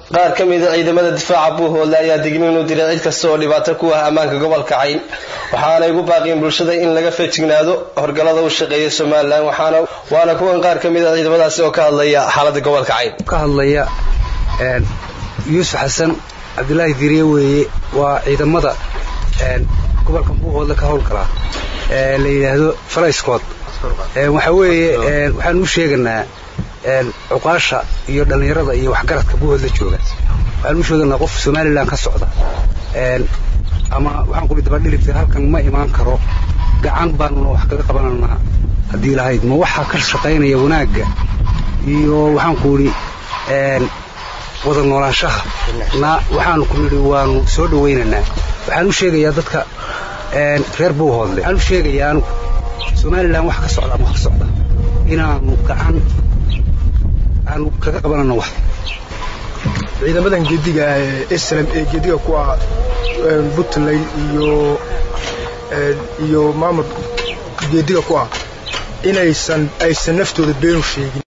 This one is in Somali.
qaar ka mida ciidamada difaaca buuhoodle ayaa digniin u diray cid kasta oo dhibaato ku ah ammaanka gobolka cayn waxaanay ugu baaqiyeen bulshada in laga feejignaado horgalada u shaqeeya somalilan waxaana waana kuwan qaar ka mida ciidamadaasi oo ka hadlaya xaaladda gobolka cayn ka hadlaya yuusuf xasan cabdulaahi diriye weeye waa ciidamada gobolka buuhoodle ka howlgalaa la yidhaahdo farayskood waxa weeye waxaan u sheeganaa cuqaasha iyo dhallinyarada iyo waxgaradka buuhoodla jooga waxaan u sheeganaa qof somalilan ka socda ama waxaan kuli dabadhilibta halkan ma imaan karo gacan baanuna wax kaga qabananaa haddii lahayd ma waxaa ka shaqaynaya wanaagga iyo waxaan ku idhi wada noolaanshaha na waxaanu ku nidhi waanu soo dhawaynaynaa waxaan u sheegayaa dadka reer buuhoodle waxaan u sheegayaa anugu somalilan wax ka socda ama ka socda inaanu gacan aanu kaga qabanano wax ciidamadan geediga ee slm ee geediga ku ah puntland iyo iyo maamul geediga ku ah inaysan aysan naftooda beenu sheegin